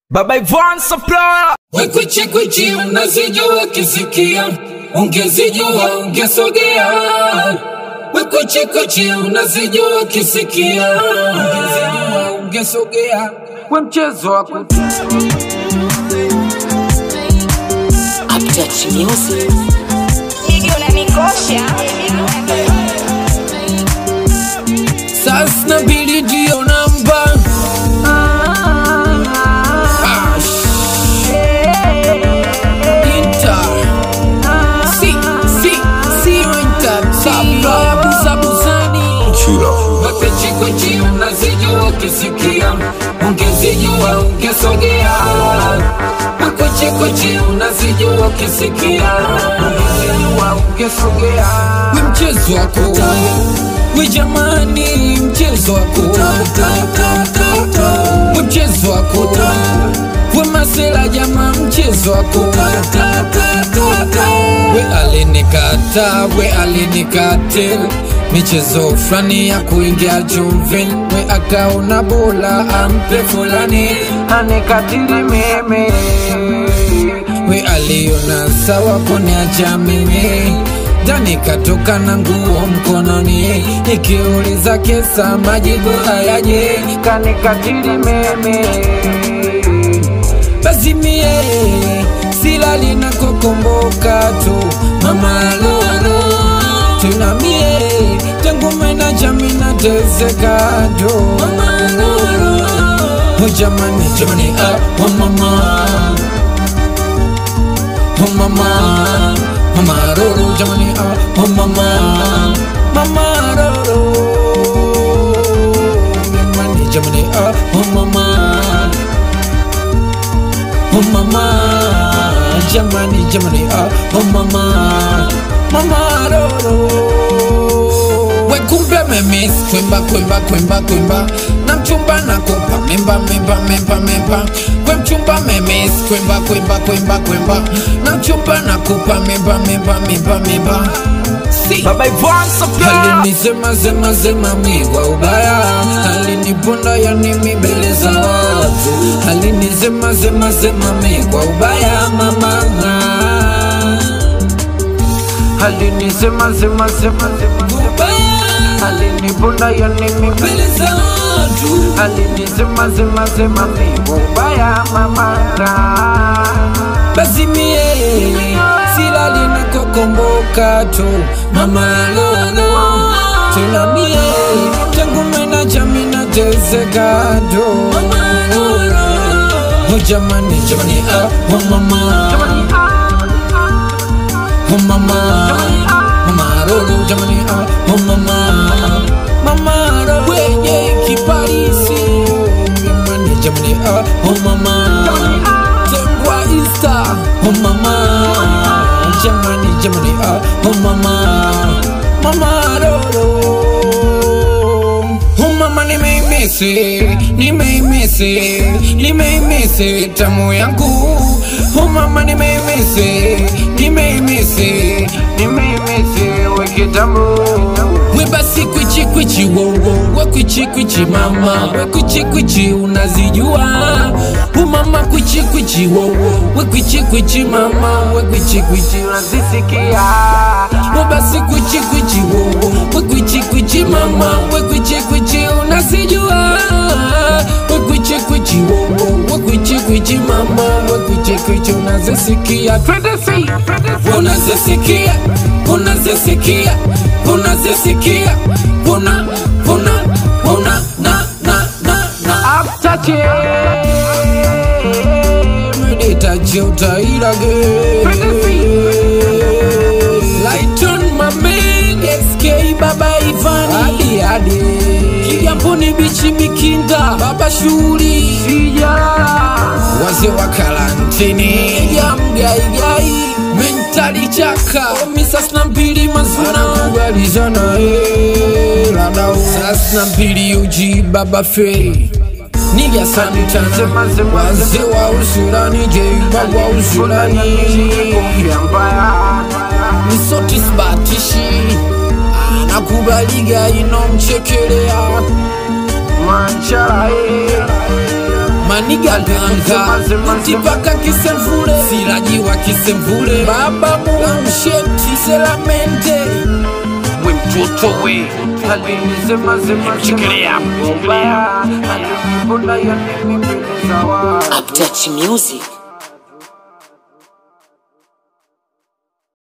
Baba Ivan Supplier Wekwichikwichi unazijua kisikia, ungezijua ungesogea. Wekwichikwichi unazijua kisikia, ungezijua ungesogea. We mchezo wa kutu Update Music. Nigi unanikosha sasa mbili ndio namba Ash. Inter. Si, si, si, Inter. Sabra, buza, buzani. Wekwichikwichi unazijua ukisikia, ungezijua ungesogea. Wekwichikwichi unazijua ukisikia, ungezijua ungesogea. We mchezo wako we jamani, mchezo wako we mchezo wako we masela jama, mchezo wako we alinikata we alinikate michezo fulani ya kuingia chumvini we akaona bola ampe fulani anikatili mimi we aliona sawa kuniacha mimi ndani katoka na nguo mkononi nikiuliza kesa majibu hayaje kanikatili mimi basi mie silali na kokomboka tu mama lolo tena mie tangu mena jami nateseka tu mama lolo oh jamani jamani ah oh mama oh mama mama lolo jamani ah oh mama mama lolo jamani jamani ah oh mama Oh mama, jamani jamani, ah, oh mama, mama roro. We kumbe memis, kwemba kwemba kwemba kwemba, na mchumba nakupa memba memba memba memba. We mchumba memis, kwemba kwemba kwemba kwemba, na mchumba nakupa memba memba memba memba. Si. Baba Ivan Supplier Alinisema sema sema mi kwa ubaya, aliniponda yani mi mbele za watu, alinisema sema sema mi kwa ubaya mama, alinisema sema sema sema ubaya, aliniponda yani mi mbele za watu, alinisema sema sema mi kwa ubaya mama, basi mie silali na kokomboka tu mama lolo tena mie tangu mena jami na tezeka tu mama lolo oh jamani jamani ah oh mama oh mama mama lolo jamani ah oh mama mama lolo wenye kiparisi jamani jamani ah oh mama tengwa ista oh mama jamani jamani ah oh mama mama roro oh mama nimeimisi nimeimisi nimeimisi tamu yangu oh mama nimeimisi nimeimisi nimeimisi wekitamu we basi kwichi kwichi wowo we kwichi kwichi mama we kwichi kwichi unazijua umama kwichi kwichi wowo we kwichi kwichi mama we kwichi kwichi unazisikia we basi kwichi kwichi wowo we kwichi kwichi mama we kwichi kwichi unazijua we kwichi kwichi wowo we kwichi kwichi mama we kwichi kwichi unazisikia twende si unazisikia unazisikia unazisikia una una una na na na na aftache meditache utairage Lighton mamen SK baba Ivan hadi hadi Kigamboni bichi mikinda baba shughuli wazee wa karantini ya mgaigai mentali chaka misas na mbili mazuna kubalizana ladau sas na mbili uji baba fei niga santana wazee wa usulani jeiba wa usulani misotis batishi anakubaliga inomchekelea mancharae manigaganga ntipaka kisemvule sirajiwa kisemvule baba musheti selamente we mtoto we Shikilia, shikilia. Update music.